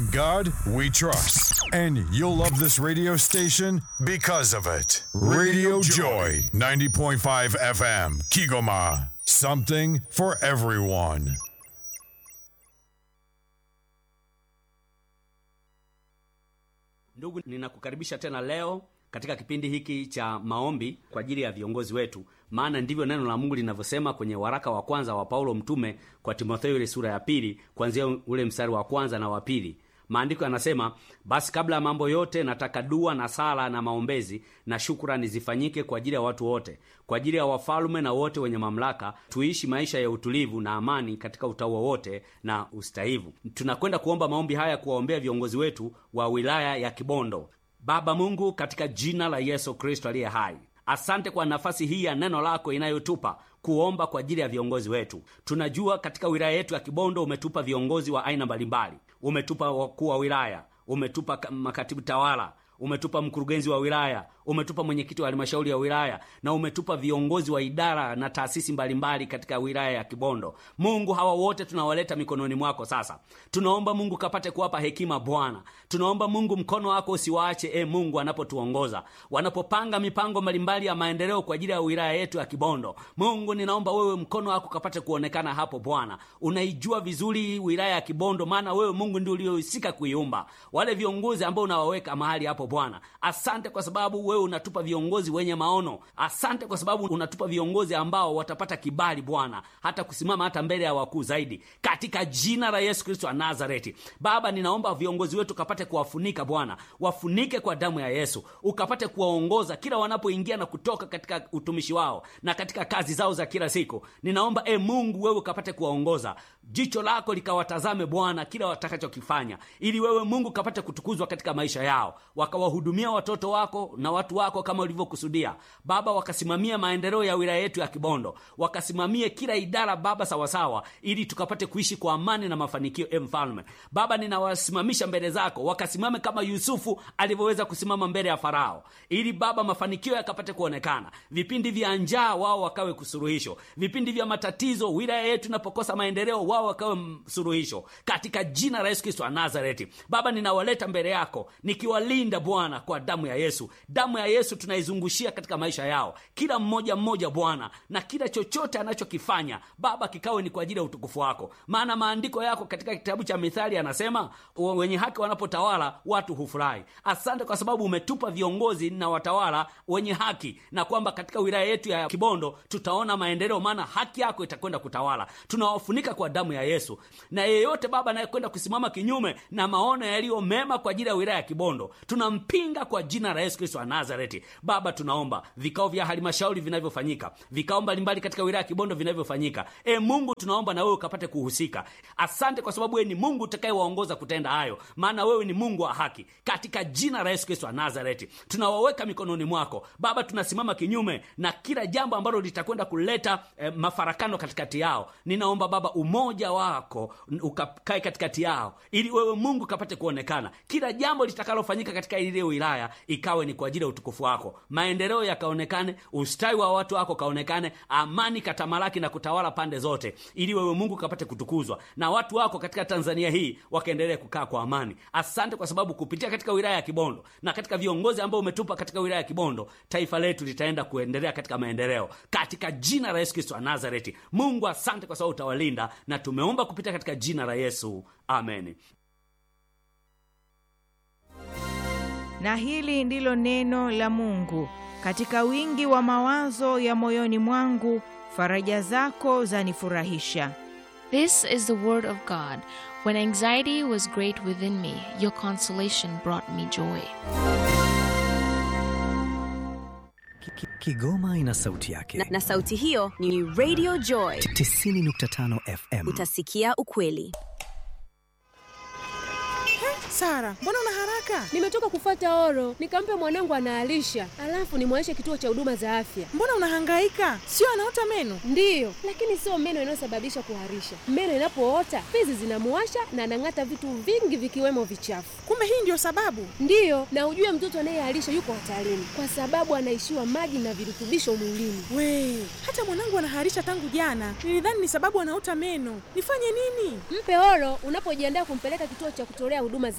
In God we trust. And you'll love this radio station because of it. Radio Joy, 90.5 FM, Kigoma. Something for everyone. Ndugu, ninakukaribisha tena leo katika kipindi hiki cha maombi kwa ajili ya viongozi wetu, maana ndivyo neno la Mungu linavyosema kwenye waraka wa kwanza wa Paulo mtume kwa Timotheo, ile sura ya pili kuanzia ule mstari wa kwanza na wa pili. Maandiko yanasema, basi kabla ya mambo yote nataka dua na sala na maombezi na shukrani zifanyike kwa ajili ya watu wote, kwa ajili ya wafalume na wote wenye mamlaka, tuishi maisha ya utulivu na amani katika utaua wote na ustahivu. Tunakwenda kuomba maombi haya kuwaombea viongozi wetu wa wilaya ya Kibondo. Baba Mungu, katika jina la Yesu Kristo aliye hai, asante kwa nafasi hii ya neno lako inayotupa kuomba kwa ajili ya viongozi wetu. Tunajua katika wilaya yetu ya Kibondo umetupa viongozi wa aina mbalimbali, umetupa wakuu wa wilaya, umetupa makatibu tawala, umetupa mkurugenzi wa wilaya, umetupa mwenyekiti wa halmashauri ya wilaya na umetupa viongozi wa idara na taasisi mbalimbali katika wilaya ya Kibondo. Mungu, hawa wote tunawaleta mikononi mwako sasa. Tunaomba Mungu kapate kuwapa hekima Bwana. Tunaomba Mungu mkono wako usiwaache, e Mungu, anapotuongoza wanapopanga mipango mbalimbali ya maendeleo kwa ajili ya wilaya yetu ya Kibondo. Mungu, ninaomba wewe mkono wako kapate kuonekana hapo Bwana. Unaijua vizuri wilaya ya Kibondo, maana wewe Mungu ndio uliohusika kuiumba. Wale viongozi ambao unawaweka mahali hapo Bwana, asante kwa sababu wewe unatupa viongozi wenye maono. Asante kwa sababu unatupa viongozi ambao watapata kibali Bwana, hata kusimama hata mbele ya wakuu zaidi, katika jina la Yesu Kristo wa Nazareti. Baba, ninaomba viongozi wetu kapate kuwafunika Bwana, wafunike kwa damu ya Yesu, ukapate kuwaongoza kila wanapoingia na kutoka katika utumishi wao na katika kazi zao za kila siku. Ninaomba e Mungu, wewe ukapate kuwaongoza, jicho lako likawatazame Bwana kila watakachokifanya, ili wewe Mungu kapate kutukuzwa katika maisha yao, wakawahudumia watoto wako na watu wako kama ulivyokusudia Baba, wakasimamia maendeleo ya wilaya yetu ya Kibondo, wakasimamie kila idara Baba sawasawa, ili tukapate kuishi kwa amani na mafanikio. E Mfalme Baba, ninawasimamisha mbele zako, wakasimame kama Yusufu alivyoweza kusimama mbele ya Farao, ili Baba mafanikio yakapate kuonekana. Vipindi vya njaa wao wakawe kusuluhisho, vipindi vya matatizo wilaya yetu inapokosa maendeleo wao wakawe suluhisho, katika jina la Yesu Kristo wa Nazareti. Baba, ninawaleta mbele yako nikiwalinda Bwana kwa damu ya Yesu. Damu ya Yesu tunaizungushia katika maisha yao, kila mmoja mmoja Bwana, na kila chochote anachokifanya Baba kikawe ni kwa ajili ya utukufu wako, maana maandiko yako katika kitabu cha Mithali yanasema wenye haki wanapotawala watu hufurahi. Asante kwa sababu umetupa viongozi na watawala wenye haki, na kwamba katika wilaya yetu ya Kibondo tutaona maendeleo, maana haki yako itakwenda kutawala. Tunawafunika kwa damu ya Yesu, na yeyote Baba anayekwenda kusimama kinyume na maono yaliyo mema kwa ajili ya wilaya ya Kibondo tunampinga kwa jina la Yesu Kristo wa Nazareti. Baba, tunaomba vikao vya halmashauri vinavyofanyika, vikao mbalimbali katika wilaya ya Kibondo vinavyofanyika, e Mungu, tunaomba na wewe ukapate kuhusika. Asante kwa sababu wewe ni Mungu utakayewaongoza kutenda hayo, maana wewe ni Mungu wa haki. Katika jina la Yesu Kristo wa Nazareti tunawaweka mikononi mwako Baba. Tunasimama kinyume na kila jambo ambalo litakwenda kuleta eh, mafarakano katikati yao. Ninaomba Baba umoja wako ukakae katikati yao, ili wewe Mungu kapate kuonekana. Kila jambo litakalofanyika katika ile wilaya ikawe ni kwa ajili ya utukufu wako, maendeleo yakaonekane, ustawi wa watu wako kaonekane, amani katamalaki na kutawala pande zote, ili wewe Mungu kapate kutukuzwa na watu wako katika Tanzania hii wakaendelee kukaa kwa amani. Asante kwa sababu kupitia katika wilaya ya Kibondo na katika viongozi ambao umetupa katika wilaya ya Kibondo, taifa letu litaenda kuendelea katika maendeleo, katika jina la Yesu Kristo wa Nazareti. Mungu, asante kwa sababu utawalinda, na tumeomba kupitia katika jina la Yesu, amen. Na hili ndilo neno la Mungu. Katika wingi wa mawazo ya moyoni mwangu, faraja zako zanifurahisha. This is the word of God. When anxiety was great within me, your consolation brought me joy. Kigoma ina sauti yake na, na sauti hiyo ni Radio Joy 90.5 FM. Utasikia ukweli. Sara, mbona una haraka? Nimetoka kufuata oro, nikampe mwanangu anaalisha, alafu nimwaishe kituo cha huduma za afya. Mbona unahangaika? Sio anaota meno? Ndiyo, lakini sio meno inayosababisha kuharisha. Meno inapoota fizi zinamuwasha na anang'ata vitu vingi vikiwemo vichafu. Kumbe hii ndio sababu? Ndiyo, na ujue mtoto anayeharisha yuko hatarini kwa sababu anaishiwa maji na virutubisho mwilini. We, hata mwanangu anaharisha tangu jana. Nilidhani ni sababu anaota meno. Nifanye nini? Mpe oro unapojiandaa kumpeleka kituo cha kutolea huduma za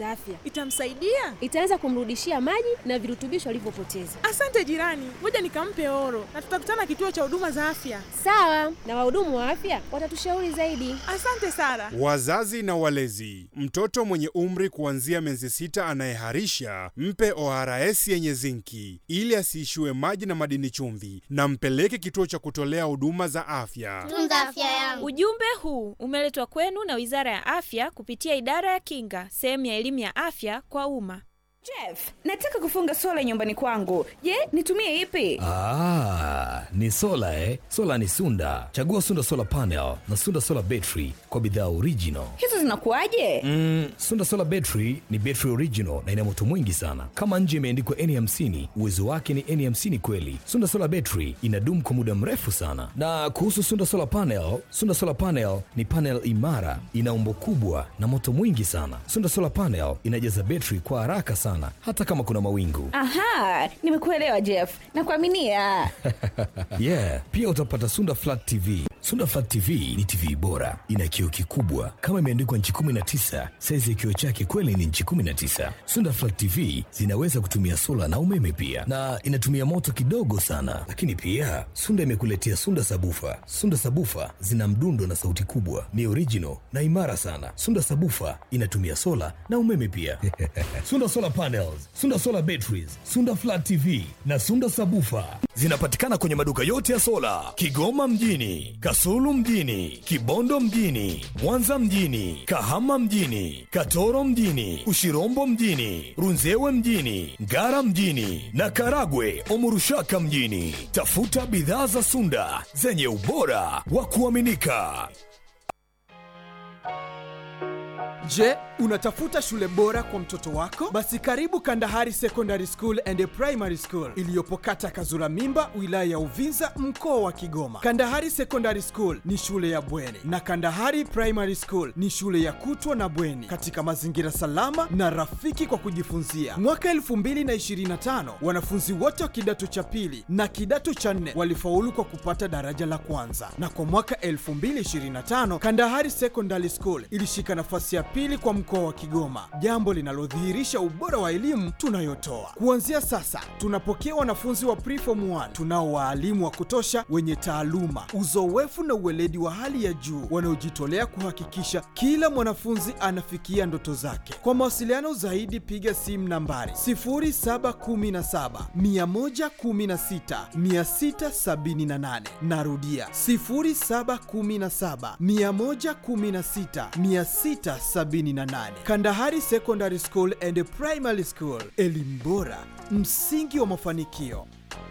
za afya, Itamsaidia? itaanza kumrudishia maji na virutubisho alivyopoteza. Asante jirani, ngoja nikampe oro na tutakutana kituo cha huduma za afya. Sawa, na wahudumu wa afya watatushauri zaidi. Asante Sara. Wazazi na walezi, mtoto mwenye umri kuanzia miezi sita anayeharisha mpe ORS yenye zinki ili asiishiwe maji na madini chumvi, na mpeleke kituo cha kutolea huduma za afya. Tunza afya yangu. Ujumbe huu umeletwa kwenu na Wizara ya Afya kupitia Idara ya Kinga, sehemu ya elimu ya afya kwa umma. Jeff, nataka kufunga sola nyumbani kwangu. Je, nitumie ipi? Ah, ni sola eh? Sola ni Sunda. Chagua Sunda Solar Panel na Sunda Solar Battery kwa bidhaa original. Hizo zinakuwaje? Mm, Sunda Solar Battery ni battery original na ina moto mwingi sana. Kama nje imeandikwa N50, uwezo wake ni N50 kweli. Sunda Solar Battery inadumu kwa muda mrefu sana. Na kuhusu Sunda Solar Panel, Sunda Solar Panel ni panel imara, ina umbo kubwa na moto mwingi sana. Sunda Solar Panel inajaza battery kwa haraka sana hata kama kuna mawingu. Aha, nimekuelewa Jeff. Nakuaminia. yeah, pia utapata Sunda Flat TV. Sunda Flat TV ni TV bora, ina kioo kikubwa kama imeandikwa nchi 19. Saizi ya kioo chake kweli ni nchi 19. Sunda Flat TV zinaweza kutumia sola na umeme pia, na inatumia moto kidogo sana. Lakini pia Sunda imekuletea Sunda Sabufa. Sunda Sabufa zina mdundo na sauti kubwa, ni original na imara sana. Sunda Sabufa inatumia sola na umeme pia. Sunda Solar Panels, Sunda Solar Batteries, Sunda Flat TV na Sunda Sabufa zinapatikana kwenye maduka yote ya sola Kigoma mjini, Kasulu mjini, Kibondo mjini, Mwanza mjini, Kahama mjini, Katoro mjini, Ushirombo mjini, Runzewe mjini, Ngara mjini na Karagwe Omurushaka mjini. Tafuta bidhaa za Sunda zenye ubora wa kuaminika. Je, unatafuta shule bora kwa mtoto wako? Basi karibu Kandahari Secondary School and Primary School iliyopo kata Kazura Mimba, wilaya ya Uvinza, mkoa wa Kigoma. Kandahari Secondary School ni shule ya bweni na Kandahari Primary School ni shule ya kutwa na bweni katika mazingira salama na rafiki kwa kujifunzia. Mwaka 2025 wanafunzi wote wa kidato cha pili na kidato cha nne walifaulu kwa kupata daraja la kwanza, na kwa mwaka 2025 Kandahari Secondary School ilishika nafasi ya pili kwa mkoa wa Kigoma, jambo linalodhihirisha ubora wa elimu tunayotoa. Kuanzia sasa, tunapokea wanafunzi wa preform 1 tunao waalimu wa kutosha wenye taaluma, uzoefu na uweledi wa hali ya juu wanaojitolea kuhakikisha kila mwanafunzi anafikia ndoto zake. Kwa mawasiliano zaidi, piga simu nambari 0717 116 678. Narudia 0717 116 678. Kandahari Secondary School and Primary School, elimu bora, msingi wa mafanikio.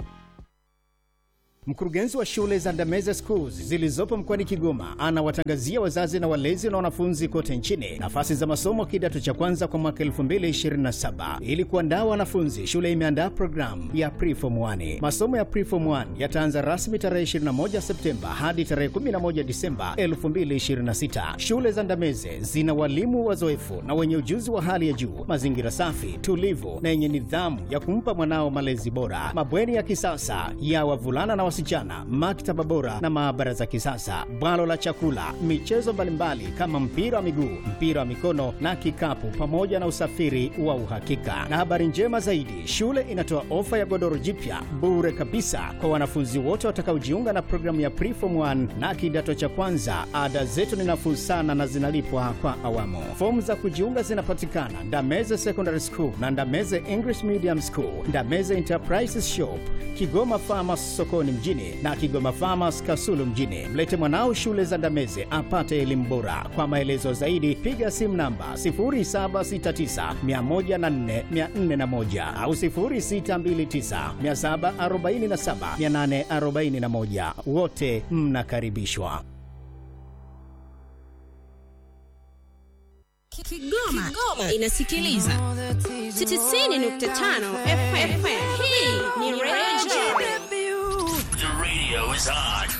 Mkurugenzi wa shule za Ndameze Schools zilizopo mkoani Kigoma anawatangazia wazazi na walezi na wanafunzi kote nchini nafasi za masomo kidato cha kwanza kwa mwaka 2027. Ili kuandaa wanafunzi, shule imeandaa programu ya Preform 1. Masomo ya Preform 1 yataanza rasmi tarehe 21 Septemba hadi tarehe 11 Disemba 2026. Shule za Ndameze zina walimu wazoefu na wenye ujuzi wa hali ya juu, mazingira safi, tulivu na yenye nidhamu ya kumpa mwanao malezi bora, mabweni ya kisasa ya wavulana na wasichana, maktaba bora na maabara za kisasa, bwalo la chakula, michezo mbalimbali kama mpira wa miguu, mpira wa mikono na kikapu, pamoja na usafiri wa uhakika. Na habari njema zaidi, shule inatoa ofa ya godoro jipya bure kabisa kwa wanafunzi wote watakaojiunga na programu ya Preform 1 na kidato cha kwanza. Ada zetu ni nafuu sana na zinalipwa kwa awamu. Fomu za kujiunga zinapatikana Ndameze Secondary School na Ndameze English Medium School, Ndameze Enterprises Shop, Kigoma Farmers sokoni mjini na Kigoma Farmers Kasulu mjini. Mlete mwanao shule za Ndameze apate elimu bora. Kwa maelezo zaidi piga simu namba 0769104401 au 0629747841. Wote mnakaribishwa. Kigoma, Kigoma inasikiliza 90.5 FM. Hii ni Radio The radio is on.